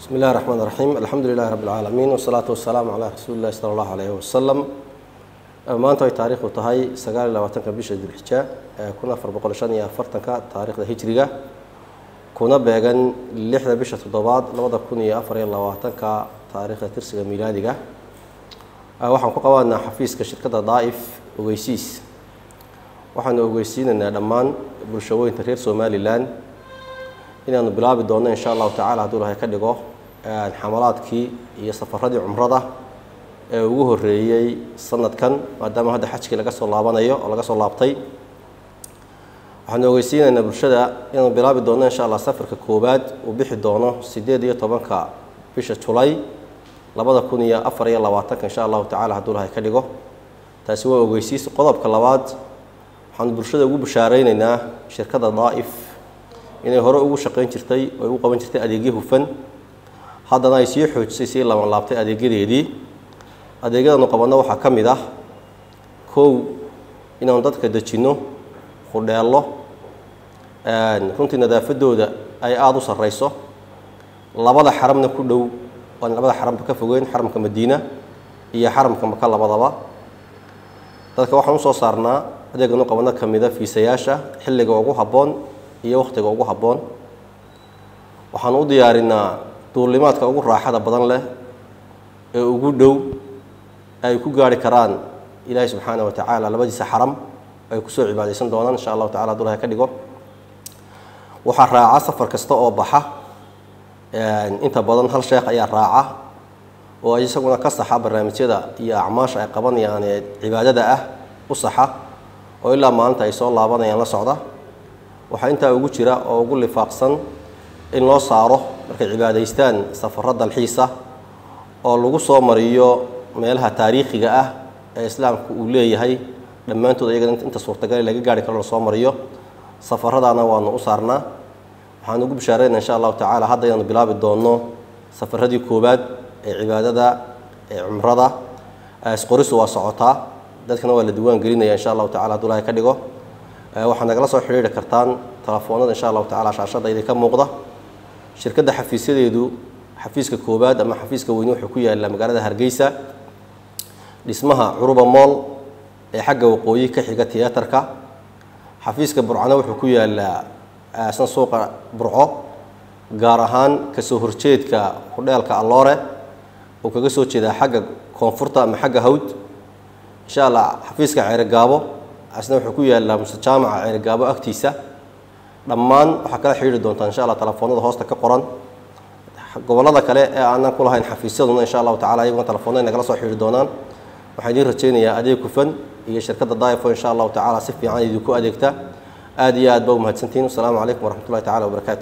بسم الله الرحمن الرحيم الحمد لله رب العالمين والصلاة والسلام على رسول الله صلى الله عليه وسلم maanta ay taariikhdu tahay sagaal iyo labaatanka bisha dulxija ee kun afar boqol shan iyo afartanka taariikhda hijriga kuna beegan lixda bisha toddobaad labada kun iyo afar iyo labaatanka taariikhda tirsiga miilaadiga waxaan ku qabanaa xafiiska shirkadda daa'if ogeysiis waxaanu ogeysiinaynaa dhammaan bulshooyinka reer somalilan inaanu bilaabi doonno insha allahu tacala hadduu ilahay ka dhigo xamalaadkii iyo safaradii cumrada ee ugu horeeyey sanadkan maadaama hadda xajkii laga soo laabanayo oo laga soo laabtay waxaanu ogeysiinaynaa bulshada inaanu bilaabi doonno insha allah safarka koowaad uu bixi doono sideed iyo tobanka bisha julay labada kun iyo afar iyo labaatanka insha allahu tacala hadduu ilahay ka dhigo taasi waa ogeysiis qodobka labaad waxaanu bulshada ugu bashaareynayna shirkadda daa'if inay hore ugu shaqayn jirtay oo ay u qaban jirtay adeegyo hufan haddana ay sii xoojisay sii laban laabtay adeegyadeedii adeegyadanu qabanno waxaa ka mid ah kow inaanu dadka dejinno hudheello runtii nadaafadooda ay aada u sarreyso labada xaramna ku dhow aan labada xaramba ka fogeyn xaramka madiina iyo xaramka maka labadaba dadka waxaan usoo saarnaa adeeganu qabanno ka mida fiisayaasha xilliga ugu habboon iyo wakhtiga ugu habboon waxaan u diyaarinaa duulimaadka ugu raaxada badan leh ee ugu dhow ay ku gaari karaan ilaahay subxaana wa tacaala labadiisa xaram ay kusoo cibaadaysan doonaan insha allahu tacala haduu ilahay ka dhigo waxaa raaca safar kasta oo baxa inta badan hal sheekh ayaa raaca oo isaguna ka saxa barnaamijyada iyo acmaasha ay qabanayaan ee cibaadada ah u saxa oo ilaa maalinta ay soo laabanayaan la socda waxaa intaa ugu jira oo ugu lifaaqsan in loo saaro markay cibaadaystaan safaro dalxiisa oo lagu soo mariyo meelaha taariikhiga ah ee islaamku uu leeyahay dhammaantood iyagana inta suurtagale laga gaari karo lasoo mariyo safaradaana waanu u saarnaa waxaan ugu bishaareynaa insha allahu tacala hadda inaanu bilaabi doonno safaradii koowaad ee cibaadada ee cumrada isqorisu waa socotaa dadkana waa la diwaan gelinaya insha allahu tacala hadduu ilahay ka dhigo waxaad nagala soo xidhiiri kartaan telefoonada insha allahu tacala shaashadda idinka muuqda shirkadda xafiisyadeedu xafiiska koowaad ama xafiiska weyne wuxuu ku yaallaa magaalada hargeysa dhismaha curuba mool ee xagga waqooyi ka xiga tiyaatarka xafiiska burcana wuxuu ku yaallaa asna suuqa burco gaar ahaan kasoo horjeedka hudheelka alloore uu kaga soo jeedaa xagga koonfurta ama xagga hawd insha allah xafiiska ceerigaabo asna wuxuu ku yaallaa muse jaamaca ceerigaabo agtiisa dhammaan waxaa kala xidhiiri doontaa insha allah telefoonada hoosta ka qoran gobollada kale ee aanan ku lahayn xafiisyaduna insha allahu tacala iyaguna telefoonada nagala soo xidhiiri doonaan waxaan idiin rajaynayaa adeeg hufan iyo shirkadda daifo insha allahu tacala si fiican idinku adeegta aada iyo aad ba umahadsantihin wasalaamu calaykum waraxmat ullahi tacala wabarakaatu